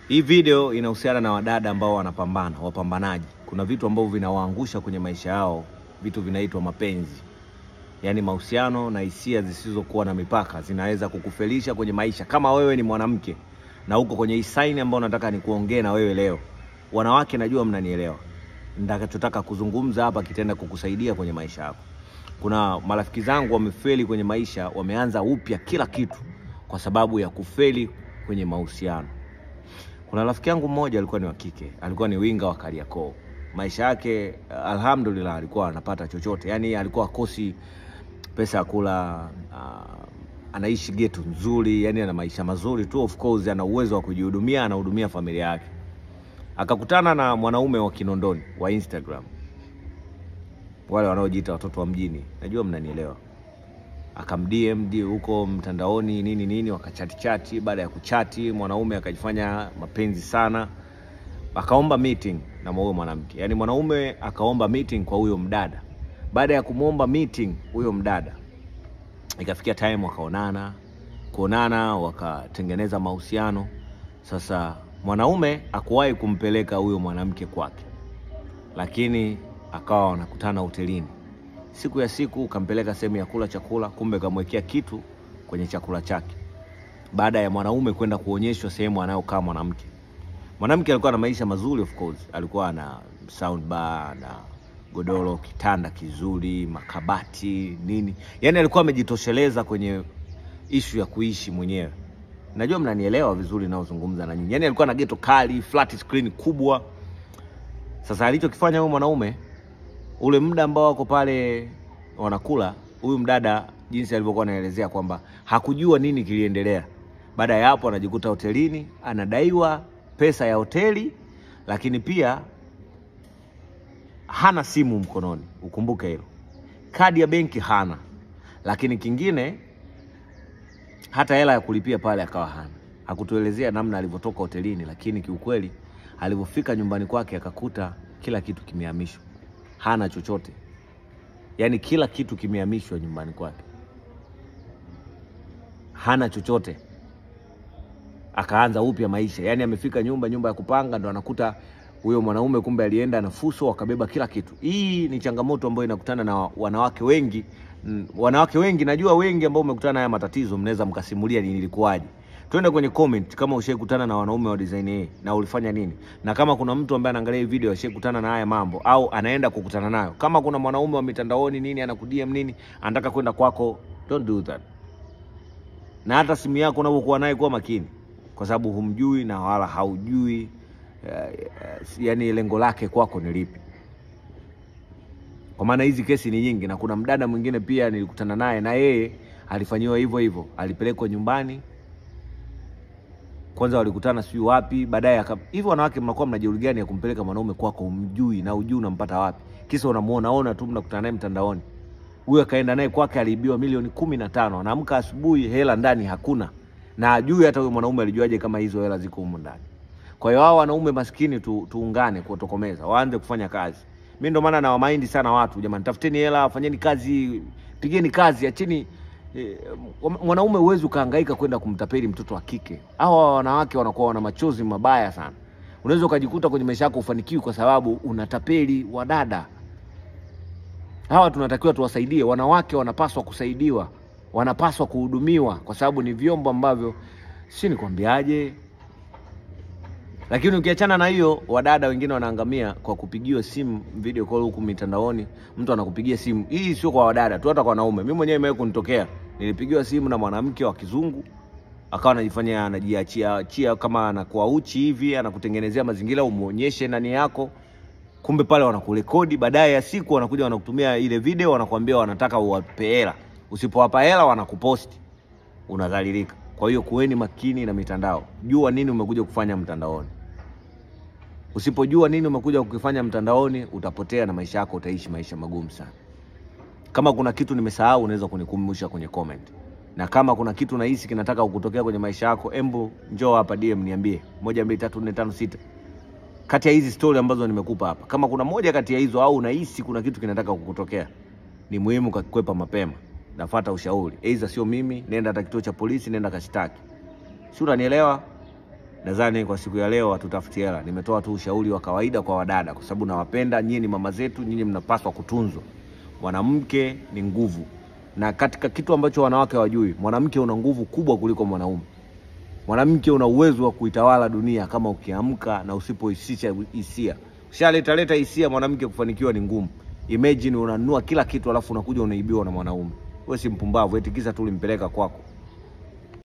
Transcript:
Hii video inahusiana na wadada ambao wanapambana, wapambanaji. Kuna vitu ambavyo vinawaangusha kwenye maisha yao, vitu vinaitwa mapenzi, yaani mahusiano na hisia zisizokuwa na mipaka zinaweza kukufelisha kwenye maisha. Kama wewe ni mwanamke na uko kwenye hii saini ambayo nataka nikuongee na wewe leo, wanawake, najua mnanielewa. Nitakachotaka kuzungumza hapa kitaenda kukusaidia kwenye maisha yako. Kuna marafiki zangu wamefeli kwenye maisha, wameanza upya kila kitu kwa sababu ya kufeli kwenye mahusiano. Kuna rafiki yangu mmoja alikuwa ni wa kike, alikuwa ni winga wa Kariakoo. Maisha yake alhamdulillah, alikuwa anapata chochote, yaani alikuwa akosi pesa ya kula, uh, anaishi geto nzuri, yani ana maisha mazuri tu, of course ana uwezo wa kujihudumia, anahudumia familia yake. Akakutana na mwanaume wa Kinondoni wa Instagram, wale wanaojiita watoto wa mjini, najua mnanielewa. Akamdm huko mtandaoni nini nini, wakachati chati. Baada ya kuchati, mwanaume akajifanya mapenzi sana, akaomba meeting na huyo mwanamke, yaani mwanaume akaomba meeting kwa huyo mdada. Baada ya kumwomba meeting huyo mdada, ikafikia time wakaonana, kuonana wakatengeneza mahusiano. Sasa mwanaume akuwahi kumpeleka huyo mwanamke kwake, lakini akawa wanakutana hotelini siku ya siku kampeleka sehemu ya kula chakula, kumbe kamwekea kitu kwenye chakula chake, baada ya mwanaume kwenda kuonyeshwa sehemu anayokaa mwanamke. Mwanamke alikuwa na maisha mazuri, of course, alikuwa na sound bar na godoro, kitanda kizuri, makabati nini, yaani alikuwa amejitosheleza kwenye ishu ya kuishi mwenyewe. Najua mnanielewa vizuri naozungumza na nyinyi. Yaani alikuwa na geto kali, flat screen kubwa. Sasa alichokifanya huyo mwanaume ule muda ambao wako pale wanakula, huyu mdada jinsi alivyokuwa anaelezea kwamba hakujua nini kiliendelea. Baada ya hapo, anajikuta hotelini anadaiwa pesa ya hoteli, lakini pia hana simu mkononi. Ukumbuke hilo, kadi ya benki hana, lakini kingine hata hela ya kulipia pale akawa hana. Hakutuelezea namna alivyotoka hotelini, lakini kiukweli alivyofika nyumbani kwake akakuta kila kitu kimehamishwa hana chochote, yaani kila kitu kimehamishwa nyumbani kwake, hana chochote. Akaanza upya maisha, yaani amefika nyumba nyumba ya kupanga, ndo anakuta huyo mwanaume kumbe alienda na fuso, wakabeba kila kitu. Hii ni changamoto ambayo inakutana na wanawake wengi. Wanawake wengi najua, wengi ambao umekutana na haya matatizo, mnaweza mkasimulia ni ilikuwaje. Twende kwenye comment kama ushaikutana na wanaume wa design hii na ulifanya nini, na kama kuna mtu ambaye anaangalia hii video ashaikutana na haya mambo au anaenda kukutana nayo. Kama kuna mwanaume wa mitandaoni nini anakudm nini anataka kwenda kwako, don't do that. Na hata simu yako unapokuwa naye, kuwa makini, kwa sababu humjui na wala haujui uh, uh, yani lengo lake kwako ni lipi, kwa maana hizi kesi ni nyingi, na kuna mdada mwingine pia nilikutana naye na yeye alifanyiwa hivyo hivyo, alipelekwa nyumbani kwanza walikutana sijui wapi, baadaye hivyo. Wanawake mnakuwa mna jeuri gani ya kumpeleka mwanaume kwako umjui na ujui unampata wapi? Kisa unamuona ona tu, mnakutana naye mtandaoni. Huyo akaenda naye kwake, aliibiwa milioni kumi na tano. Anaamka asubuhi, hela ndani hakuna, na ajui hata huyo mwanaume alijuaje kama hizo hela ziko humu ndani. Kwa hiyo hao wanaume maskini tu, tuungane kutokomeza, waanze kufanya kazi. Mimi ndo maana nawamaindi sana watu, jamani, tafuteni hela, fanyeni kazi, pigeni kazi, acheni E, mwanaume huwezi ukahangaika kwenda kumtapeli mtoto wa kike. Hawa wanawake wanakuwa wana machozi mabaya sana. Unaweza ukajikuta kwenye maisha yako ufanikiwi kwa sababu unatapeli wadada hawa. Tunatakiwa tuwasaidie wanawake, wanapaswa kusaidiwa, wanapaswa kuhudumiwa kwa sababu ni vyombo ambavyo si nikwambiaje. Lakini ukiachana na hiyo, wadada wengine wanaangamia kwa kupigiwa simu video call huku mitandaoni. Mtu anakupigia simu, hii sio kwa wadada tu, hata kwa wanaume. Mimi mwenyewe imewahi kunitokea, nilipigiwa simu na mwanamke wa kizungu, akawa anajifanya anajiachia achia kama anakuwa uchi hivi, anakutengenezea mazingira umuonyeshe nani yako, kumbe pale wanakurekodi. Baadaye ya siku wanakuja wanakutumia ile video, wanakuambia wanataka uwape hela. Usipowapa hela wanakuposti, unadhalilika. Kwa hiyo kuweni makini na mitandao, jua nini umekuja kufanya mtandaoni. Usipojua nini umekuja kukifanya mtandaoni, utapotea na maisha yako utaishi maisha magumu sana. Kama kuna kitu nimesahau, unaweza kunikumbusha kwenye comment, na kama kuna kitu nahisi kinataka kukutokea kwenye maisha yako, embo njoo hapa DM niambie, moja mbili tatu nne tano sita, kati ya hizi story ambazo nimekupa hapa, kama kuna moja kati ya hizo au unahisi kuna kitu kinataka kukutokea, ni muhimu kakikwepa mapema. Nafuata ushauri, aidha sio mimi, nenda hata kituo cha polisi, nenda kashtaki, si unanielewa? Nadhani kwa siku ya leo hatutafuti hela, nimetoa tu ushauri wa kawaida kwa wadada, kwa sababu nawapenda nyinyi, ni mama zetu, nyinyi mnapaswa kutunzwa. Mwanamke ni nguvu, na katika kitu ambacho wanawake hawajui, mwanamke una nguvu kubwa kuliko mwanaume. Mwanamke una uwezo wa kuitawala dunia kama ukiamka na usipohisisha hisia. Ushaleta leta hisia, mwanamke kufanikiwa ni ngumu. Imagine unanunua kila kitu alafu unakuja unaibiwa na mwanaume. Wewe si mpumbavu, eti kisa tu ulimpeleka kwako.